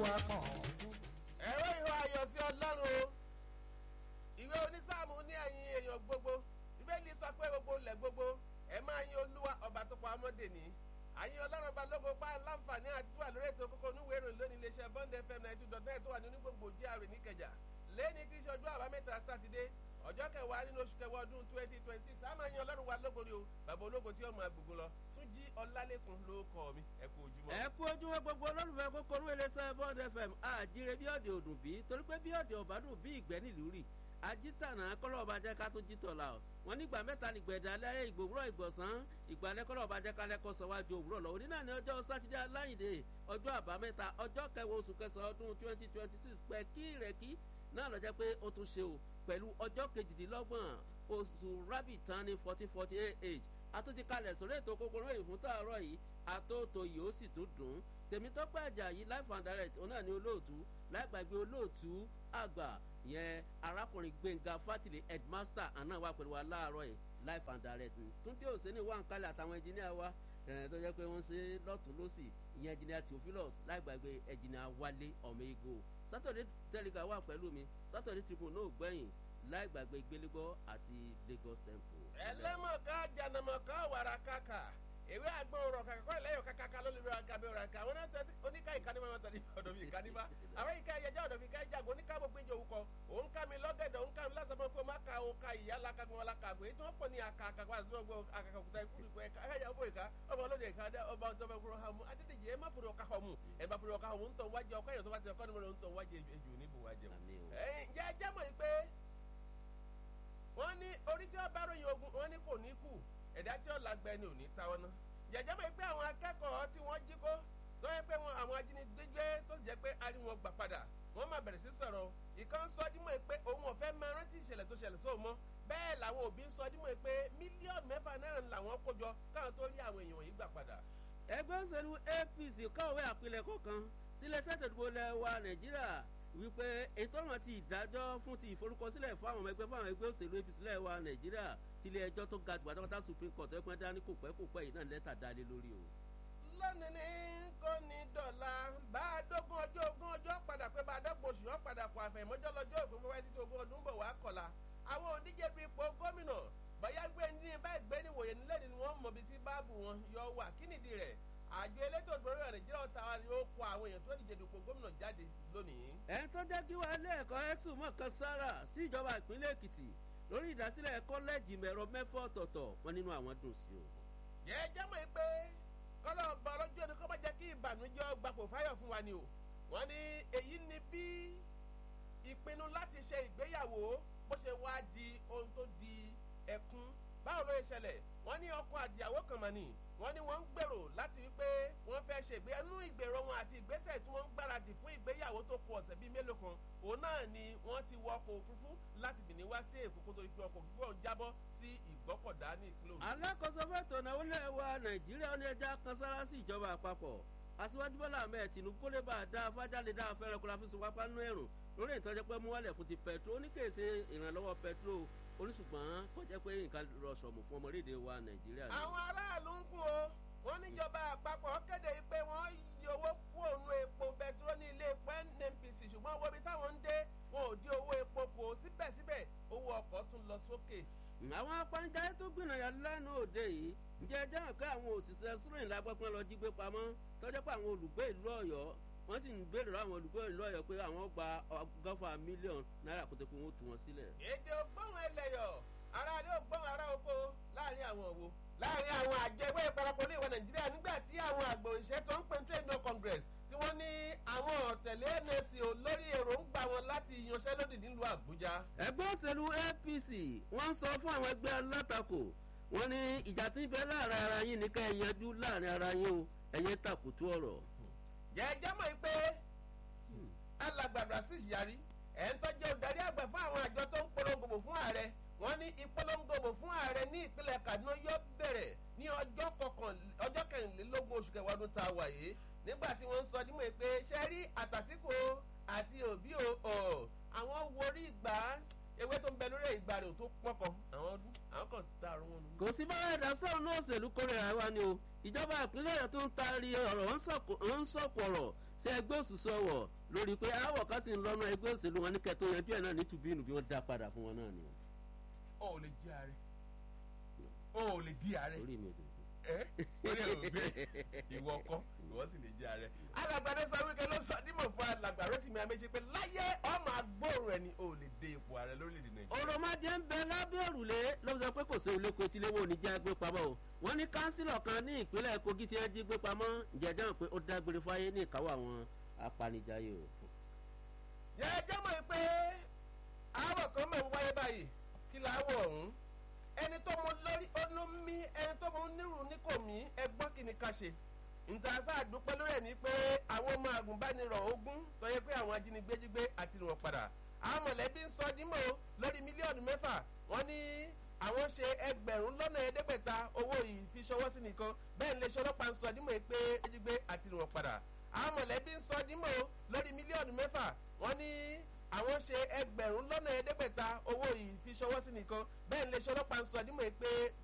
wá pọ̀ fún. ẹ̀rọ ìhó ayọ̀ sí ọlọ́run o ìwé onísáàmù ní ẹ̀yìn èèyàn gbogbo bíbélì sọ pé gbogbo ilẹ̀ gbogbo ẹ̀ máa yin olúwa ọba tó pa ọmọdé ní àyìn ọlọ́run ọba lógo pa láǹfààní àti tó wà lórí ètò kókó onúwèé ìròyìn lónìí iléeṣẹ́ bond fm ninety two dot net tó wà nínú gbogbo gr níkẹjà lẹ́ni tí í ṣe ọjọ́ àbámẹ́ta sátidé ọjọ́ kẹwàá nínú oṣù kẹwàá ọdún twenty twenty six àmọ́ ẹ̀yin ọlọ́run wa lógo ni o bàbá ológo tí ọmọ agbègbè lọ tún jí ọlálẹ́kùn ló kọ́ mi ẹ kú ojúmọ́. ẹ kú ojúmọ́ gbogbo olólùfẹ́ kókó orú iléeṣẹ́ bond fm àjíire bí ọ̀dẹ̀ òdùn bí torí pé bí ọ̀dẹ̀ ọ̀bádùn bí ìgbẹ́ nílùú rì ajítànà kọ́lọ́ ọba jẹ́ ká tó jí tọ̀la o wọn nígbà mẹ́ta ní gbẹ̀dẹ̀ alẹ́ ìgbòwúrọ̀ ìgbọ̀nsán ìgbàlẹ̀ kọ́lọ́ ọba jẹ́ ká lẹ́kọ́ sọ́wájú òwúrọ̀ lọ òní náà ní ọjọ́ sátidé aláìndé ọjọ́ àbámẹ́ta ọjọ́ kẹwàá oṣù kẹsàn-án ọdún twenty twenty six pẹ̀ kí ìrẹ̀kí náà lọ jẹ́ pé ó tún ṣe o pẹ̀lú ọjọ́ kejìdínlọ́gbọ̀n oṣù rabbit tán ní fourteen forty eight àtúntí kalẹ̀ sórí ètò kòkòrò ìlú fún tààrọ̀ yìí àtòtò yìí ó sì tún dùn tèmítọ́pẹ́ àjàyí life and direct òun náà ní olóòtú láìgbàgbé olóòtú àgbà yẹn arákùnrin gbẹ̀ngà fátìlẹ̀ headmaster àná wà pẹ̀lú wa láàárọ̀ yìí life and direct túndé òsínì wà ń kalẹ̀ àtàwọn ẹnjìníà wa tó jẹ́ pé wọ́n ṣe lọ́tún lọ́sì ìyẹn ẹnjìníà theophilus láìgbàgbé ẹnjìníà wálé ọmọ ego saturday telegram wà pẹ̀lú mi saturday tribune náà gbẹ̀yìn láìgbàgbé gbélégbọ́ àti lagos temple. ẹlẹ́mọ̀ká jànàmọ̀ká wàrà kàkà ìwé àgbọn ọ̀rọ̀ kàkà kọ́ ìlẹ́yọ̀ kàkàkà ló lè rọ àgàbẹ ọ̀rọ̀ àkà àwọn náà tẹ́tí oníkà ìkànnìmọ̀ wọn tẹ̀lé ọ̀dọ̀ mi ìkànnìmọ̀ àwọn ìka ẹ̀yẹjẹ́ ọ̀dọ̀ mi ká ìjàgbọ́ oníkà mo péjọ òkọ òun ká mi lọ́gẹ̀dẹ̀ òun ká mi lásán fún ma ka o ka ìyá lakagbọn lakagbọ èyí tí wọ́n pọ̀ ní àkàkàkọ àti wọ́n gbọ́ àkàkàkùtà ikú ìkọ ẹ̀ka ẹ̀yà ọ̀bọ̀ ìka ọba olóde ìka dẹ ọba ọjọ́ bẹ́ẹ̀ kúrò hàmú adídèjì ẹ̀ má fúri ọ̀ka hàmú ẹ̀ bá fúri ọ̀ka hàmú ń tọ̀ wájú ọkọ ẹ̀yọ̀ tó bá ti ọkọ nímọ̀ ń tọ̀ wájú ejò níbo wájú. ẹ̀yin jẹ́ ẹjẹ́ mọ̀ pé wọ́n ní orí tí wọ́n bá ròyìn ogun wọ́n ní kò ní kù ẹ̀dá tí ó lágbẹ́ ni ò ní táwọn náà jẹjẹ mọ̀ pé àwọn akẹ́kọ̀ọ́ tí wọ́n jí kó tó yẹ pé wọn àwọn ajínigbé gbé tó sì jẹ́ pé a rí wọn gbà padà wọ́n máa bẹ̀rẹ̀ sí sọ̀rọ̀ ìkan sọ dímọ̀ pé òun ò fẹ́ máa rántí ìṣẹ̀lẹ̀ tó ṣẹlẹ̀ sóò mọ́ bẹ́ẹ̀ làwọn òbí ń sọ dímọ̀ pé mílíọ̀nù mẹ́fà náírà làwọn kó jọ káwọn tó rí àwọn èèyàn yìí gbà padà. ẹgbẹ́ òṣèlú apc kọ̀wé àpilẹ̀kọ kan sílẹ̀ sẹ́tẹ̀dúgbò lẹ́wà nàìjíríà wípé ètò ọ̀ràn ti ìdájọ́ fún ti ìforúkọsílẹ̀ fún àwọn ọmọ ẹgbẹ́ fún àwọn ẹgbẹ́ òṣèlú apc lẹ́wà nàìjíríà tilé ẹjọ́ tó ga jù pátápátá supreme court ẹ̀pẹ́ dání kò pẹ́ kò pẹ́ yìí náà lẹ́tà dálé lórí o. lónìí ní kò ní dọ̀la bá a dógún ọjọ́ ogún ọjọ́ padà pé bá a dọ́gbọ̀n oṣù yọ padà kọ àfẹ̀mọ́jọ́ lọ́jọ́ òfin fún wáyé títí ogún ọdún bọ̀ wá kọ̀la àwọn òdíje fi ipò gómìnà bóyá gbé ní báyìí gbé ní wòye nílẹ̀ ni wọ́n mọ̀ bí tí báàbù wọn yọ wà kí nìdí rẹ̀ àjọ elétò ìdúró nàìjíríà ọ̀tá wa ni ó kó àwọn èèyàn tó díje dupò gómìnà jáde lónìí. ẹ̀ ń tó jẹ́ kí wàá lé ẹ̀kọ́ ẹ̀sùn mọ̀ọ́kan sára sí ìjọba ìpínlẹ̀ èkìtì lórí ìdásílẹ̀ kọ́lẹ́ẹ̀jì mẹ̀rọ mẹ́fọ́ ọ̀tọ̀ọ̀tọ̀ wọn nínú àwọn dùn sí o. yẹ jẹ́ mọ̀ pé kọ́lọ́ ọba ọlọ́jọ́ ni kọ́ bá jẹ́ kí ìbànújẹ́ gbapò fáyọ̀ fún wa ni o wọ́n ní èyí ni bí ìpinnu láti ṣe ìgbéyàwó bó ṣe wá di ohun tó di ẹkún báwo ló ṣe ṣẹlẹ̀ wọ́n ní ọkọ àtìyàwó kan mọ̀ ni wọ́n ní wọ́n ń gbèrò láti wípé wọ́n fẹ́ ṣe ìgbéyàwó nínú ìgbèrò wọn àti ìgbésẹ̀ tí wọ́n ń gbáradì fún ìgbéyàwó tó kù ọ̀sẹ̀ bíi mélòó kan òun náà ni wọ́n ti wọ ọkọ̀ òfurufú láti bìnní wá sí èkó kó torí pé ọkọ̀ òfurufú ọ̀hún jábọ́ sí ìgbọ́kọ̀dá ní ìpínlẹ̀ òun. alákòóso fẹ́tò náà wọlé wa nàìjíríà ní ẹja kan sára sí ìjọba àpapọ̀ aṣíwájú bọ́lá ahmed tinubu kó lè bá a dá afájáde dá afẹ́rẹ́ kó la fi sun pápá nú ẹ̀rùn lórí ìtọ́jú pé mú wálẹ̀ fún ti pẹ̀tró oníkèsè ìrànlọ́wọ́ pẹ̀tró oníṣùgbọ́n kó jẹ́ pé nǹkan rọ̀ṣọ̀mù fún ọmọlédè wa nàìjíríà. àwọn aráàlú ń kún o wọ́n níjọba àpapọ̀ kéde pé wọ́n yí owó kú òun epo bẹtiró ní ilé epo nnpc ṣùgbọ́n owó ibi táwọn ń dé wọn ò dín owó epo kù síbẹ̀síbẹ̀ owó ọkọ̀ tún lọ sókè. àwọn apanijayé tó gbìyànjú lánàá òde yìí ǹjẹ́ ẹjọ́ hàn pé àwọn òṣìṣẹ́ sùrìn lágbọ́pọ́n lọ jí gbé pamọ́ tọ́jọ́ pé àwọn olùgbé ìlú ọ̀yọ́ wọ́n sì ń béèrè lọ́wọ́ àwọn olùgbé ìlú ọ̀yọ́ pé àwọn gba ọgọ́fà mílíọ̀nù náírà kó tó pé wọ́n tú wọn sílẹ̀. èdè ògbóhùn ẹlẹ́yọ̀ ara ni ògbóhùn ara oko láàrin àwọn òwò láàrin àwọn àjọ ẹgbẹ́ ìparapọ̀ ní ìwà nàìjíríà nígbà tí àwọn àgbò ìṣẹ́ tó ń pè trade no congress tí wọ́n ní àwọn ọ̀tẹ̀lé nsc ò lórí èròǹgbà wọn láti yanṣẹ́lódì nílùú àbújá. ẹgbẹ́ òṣèlú apc wọ́n ń sọ fún àwọn ẹgbẹ́ alátakò wọ́n ní ìjà tí ń bẹ láàrin ara yín ní ká ẹ yanjú láàrin ara yín o ẹ̀yẹ tàkùtù ọ̀rọ̀. jẹ́jẹ́ mọ̀ pé alàgbàdo sí ìyàrí ẹ̀ ń tọ́jú ọ̀darí àgbà fún àwọn àjọ tó ń polongo fún ààrẹ wọ́n ní ìpolongo fún ààrẹ ní ìpínlẹ̀ kaduna yóò bẹ̀rẹ̀ ní ọjọ́ kẹrìnlélógún oṣù kẹwàá ọdún tá a wà yìí nígbà tí wọ́n ń sọ dímọ̀ pé ṣẹ́rí àtàtìkò àti òbí o àwọn worí ìgbà ewé tó ń bẹ lórí ìgbà rẹ̀ tó pọ̀kọ̀ àwọn ọdún àwọn kan dàrú wọn nù. kò sí bára ẹ̀dá sọ̀rọ̀ náà òṣèlú kórè àwa ni o ìjọba ìpínlẹ̀ rẹ̀ tó ń taari ọ̀rọ̀ ń sọ̀kò ọ̀rọ̀ ṣé ẹgbẹ́ òṣìṣẹ́ ọ̀wọ̀ lórí pé àwọ̀ kan sì ń lọ́nà ẹgbẹ́ òṣèlú wọn ní kẹtó yanjú ẹ̀ náà ní tùbínú bí wọ́n dá padà fún wọn náà ni. o ò lè jí ààrẹ o ò lè di ààrẹ orí mi ò tètè. ẹ orí ẹ ò gbé ìwọ kọ ìwọ sì lè jí ààrẹ. alàgbàdo sọ wípé ló sọ dímọ̀ fún alàgbà rotimi amechi pé láyé ọmọ agbóhùn ẹni o ò lè dé ipò ààrẹ lórílẹ̀‐èdè nàìjíríà. òròmọdé ń bẹ lábẹ́ òrùlé ló sọ pé kò sí olóko tíléwó oníjà gbé pamọ́ o wọ́n ní kánsílọ̀ kan ní ìpínlẹ̀ kogi tí wọ́n jí gbé pamọ́ jẹjọ́ pé ó dágbére fáyé ní ìkáwọ́ àwọn apanijayé o. yẹ jẹ́ mọ̀ pé àárọ̀ kan mọ̀ ń wáyé báyìí kí láwọ̀ ọ̀hún ẹni tó mú lórí ọdún mí ẹni tó mú nírù ní kò mí ẹgbọ́n kí ni ká ṣe ntàṣà àdúpẹ́ lórí ẹ̀ ní pé àwọn ọmọ àgùnbánirọ̀ ogún tó yẹ pé àwọn ajínigbé jí gbé àti ìwọ̀n padà àwọn mọ̀lẹ́bí ń sọ dímọ̀ lórí mílíọ̀nù mẹ́fà wọ́n ní àwọn ṣe ẹgbẹ̀rún lọ́nà ẹ̀ẹ́dẹ́gbẹ̀ta owó yìí fi ṣọwọ́ sí nìkan bẹ́ẹ̀ ni iléeṣẹ́ ọlọ́pàá ń sọ dímọ̀ pé jí gbé àti ìwọ̀n padà àwọn mọ̀lẹ́bí ń sọ dímọ̀ lórí mílíọ̀nù mẹ́fà wọ́n ní àwọn ṣe ẹgbẹ̀rún lọ́nà ẹ̀ẹ́dẹ́gbẹ̀ta owó yìí fi ṣọwọ́ sí nìkan bẹ́ẹ̀ ni iléeṣẹ́ ọlọ́pàá ń sọ dímọ̀ pé